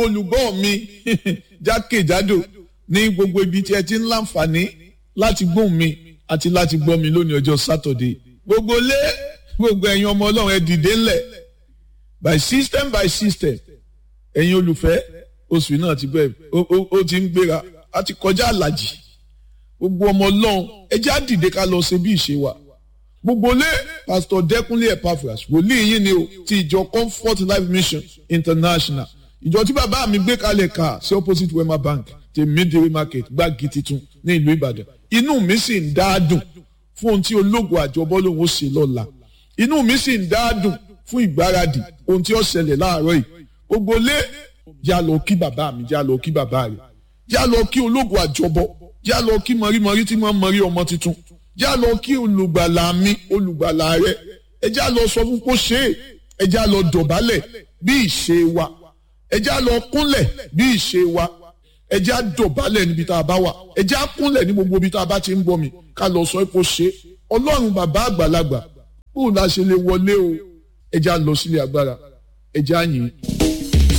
olùgbọ́ mi jákèjádò ní gbogbo ibi tí ẹ ti ń láǹfààní láti gbóhùn mi àti láti gbọ́ mi lónìí ọjọ́ sátọ̀dé gbogbo lé gbogbo ẹ̀yin ọmọ ọlọ́run ẹ dìde ńlẹ̀ by system by system ẹ̀yin olùfẹ́ oṣù náà ti bẹ̀rẹ̀ ó ti ń gbéra a ti kọjá àlàjì gbogbo ọmọ ọlọ́run ẹ já dìde ká lọ ṣe bí ìṣe wa gbogbo lé pastor dẹkúnlé epaphras wòlíì yín ni o ti ìjọ comfort life mission international ìjọ tí bàbá mi gbé kalẹ̀ ká sí opposite wema bank ti midway market gbági titun ní ìlú ìbàdàn inú mi sì ń dá dùn fún ohun tí ológun àjọbọ lòun ó ṣe lọ́la inú mi sì ń dá dùn fún ìgbáradì ohun tí ó ṣẹlẹ̀ láàárọ̀ yìí gbogbo lé já lọ kí bàbá mi já lọ kí bàbá rẹ̀ já lọ kí ológun àjọbọ já lọ kí mọ̀rímọ̀rí tí wọ́n mọ̀rí ọmọ tuntun já lọ kí olùgbàlà mi olùgbàlà rẹ̀ ẹ já lọ sọ fún kó ṣe é ẹ já lọ dọ̀bálẹ̀ bí ìṣe wa ẹ já lọ kúnlẹ̀ bí ìṣe wa ẹ já dọ̀bálẹ̀ níbi tá a bá wà ẹ já kúnlẹ̀ ní gbogbo ibi tá a bá ti ń bọ̀ mi ká lọ sọ kó ṣe é ọlọ́run bàbá àgbàlagbà bóun la ṣe lè wọlé o ẹ já lọ sílé agbára ẹ já yìn.